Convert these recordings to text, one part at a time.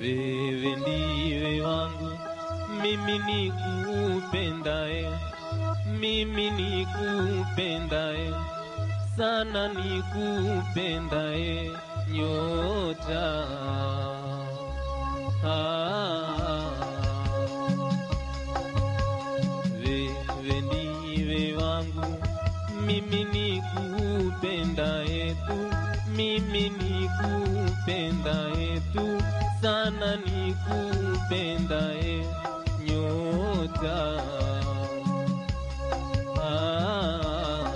wewe ndiwe wangu, mimi nikupendae, mimi nikupendae sana, nikupendae nyota ah. Wewe ndiwe wangu, mimi nikupendae tu, mimi nikupendae tu sana, nikupendae nyota ah.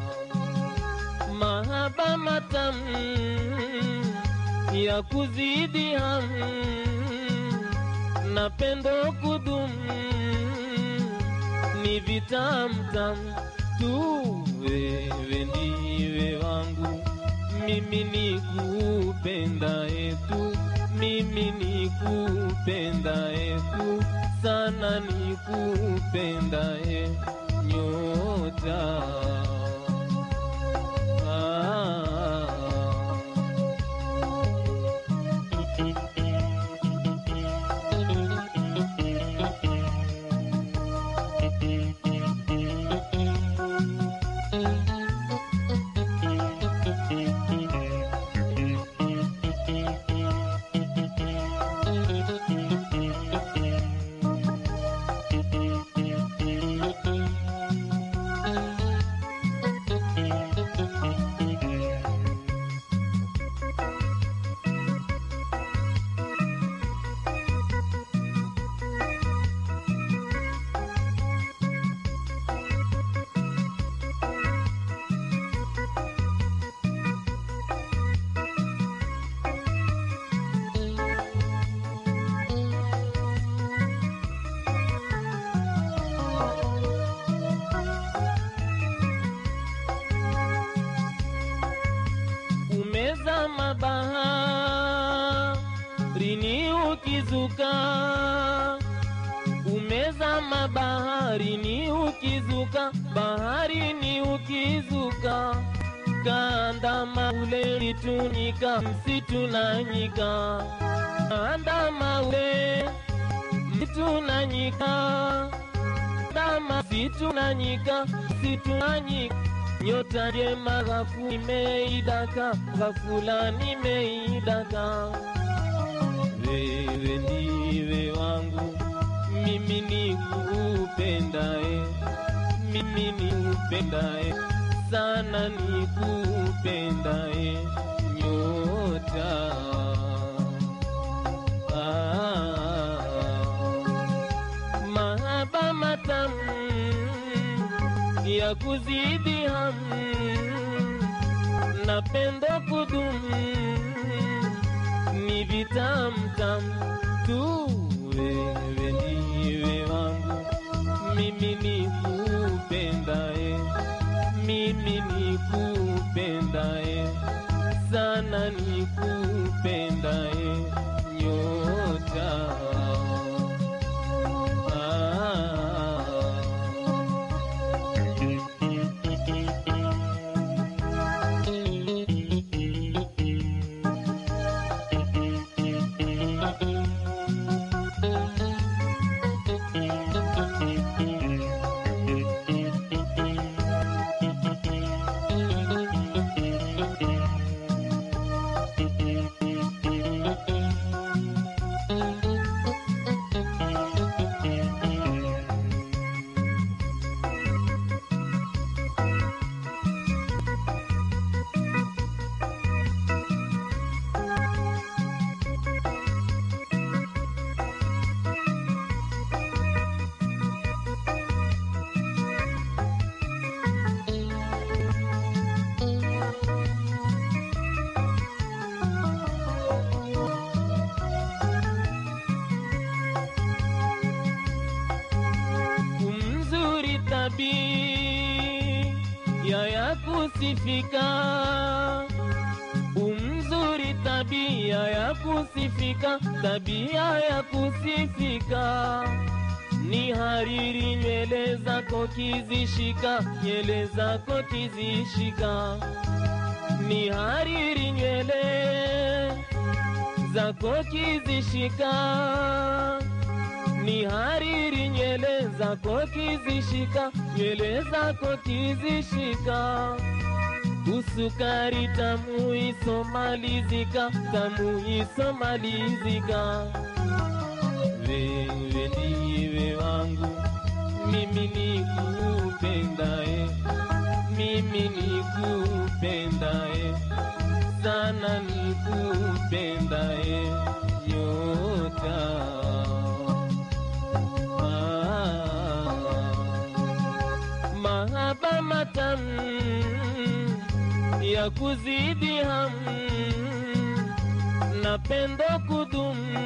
Mahaba matamu ya kuzidi hamu na pendo kudumu ni vitamtam tu, wewe ndiwe wangu, mimi nikupendae tu, mimi nikupendae tu sana, nikupendae nyota ah. umezama baharini ukizuka, umezama baharini ukizuka, baharini ukizuka, kandama ule mitunika, msitu na nyika, kandama ule msitu na nyika, kandama msitu na nyika, msitu na nyika nyota njema ghafu nimeidaka, ghafula nimeidaka. Wewe ndiwe wangu, mimi nikupendae, mimi nikupendae sana, nikupendae nyota ah, mahaba matamu ya kuzidi hamu na pendo kudumu ni vitamtam tu, wewe ndiwe wangu, mimi nikupendae, mimi nikupendae sana, nikupendae nyota ah. umzuri tabia ya kusifika, umzuri tabia ya kusifika, tabia ya kusifika ni hariri nywele zako kizishika, nywele zako kizishika, ni hariri nywele zako kizishika ni hariri nywele zako kizishika nywele zako kizishika usukari tamu isomalizika tamu isomalizika wewe ndiwe wangu mimi nikupendae mimi nikupendae sana nikupendae nyota ah, mahaba matamu ya kuzidi hamu na pendo kudumu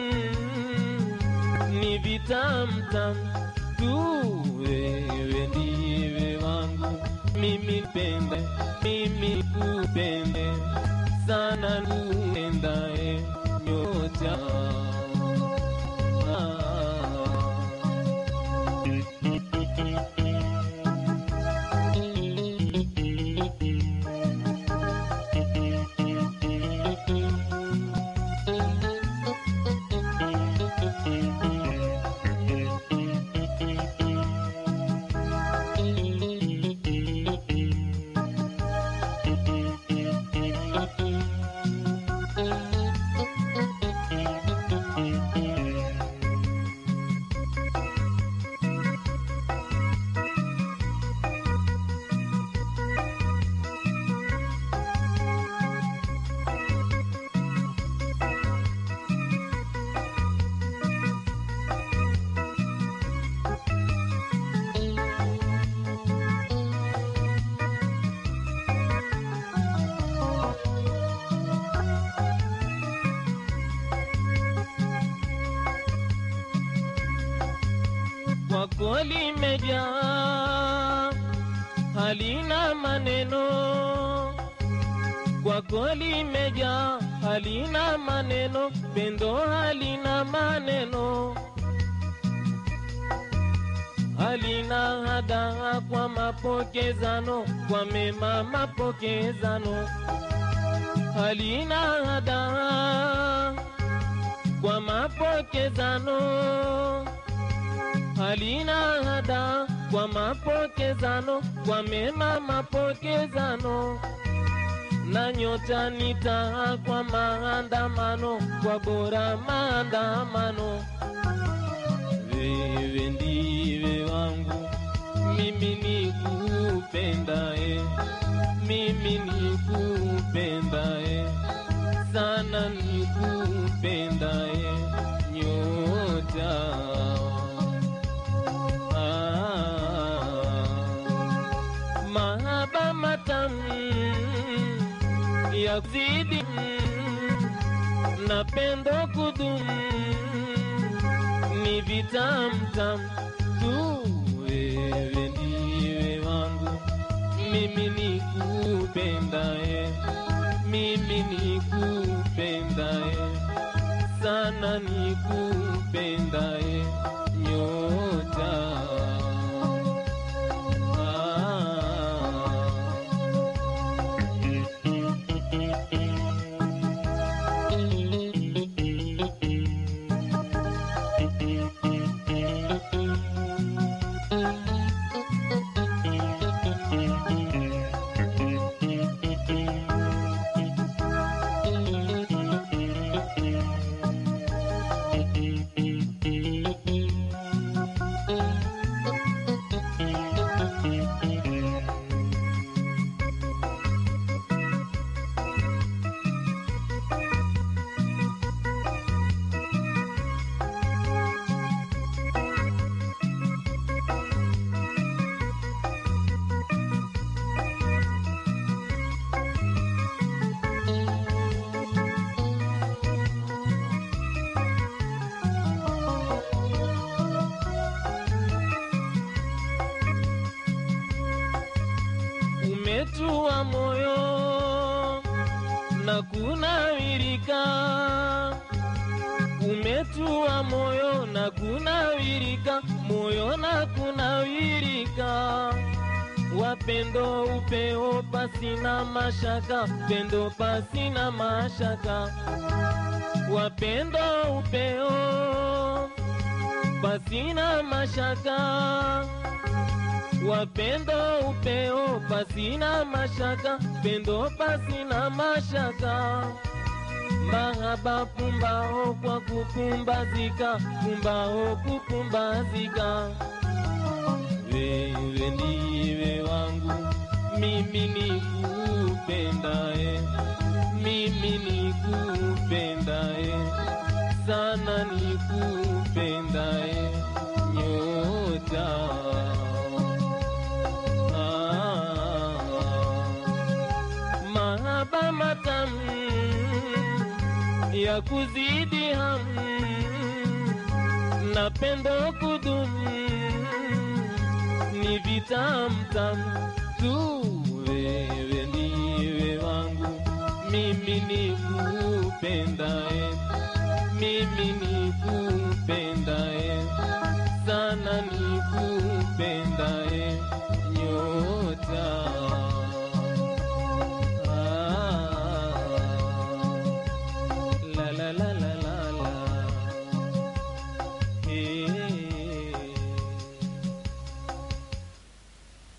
ni vitamtam tu wewe ndiwe wangu mimi pende mimi kupende sana nuendae nyota kwako limejaa halina maneno kwako limejaa halina maneno pendo halina maneno halina hadaa kwa mapokezano kwa mema mapokezano halina hadaa kwa mapokezano halina hada kwa mapokezano kwa mema mapokezano na nyota nitaa kwa maandamano kwa bora maandamano wewe ndiwe wangu mimi nikupendae mimi nikupendae sana nikupendae nyota Ah, mahaba matamu ya zidi na pendo kudumu ni vitamtam tu wewe ndiwe wangu mimi nikupendae mimi nikupendae sana nikupendae nyota umetua moyo na kunawirika, umetua moyo na kunawirika, moyo na kunawirika, wapendo upeo pasina mashaka, pendo pasina mashaka wapendo upeo pasina mashaka wapendo upeo pasina mashaka pendo pasina mashaka mahaba pumbao kwa kupumbazika pumbao kupumbazika wewe ndiwe wangu mimi nikupendae mimi nikupendae sana nikupendae nyota ah, mahaba matamu ya kuzidi hamu na pendo kudumu ni vitamtamu tu wewe ndiwe wangu mimi nikupendae mimi nikupendae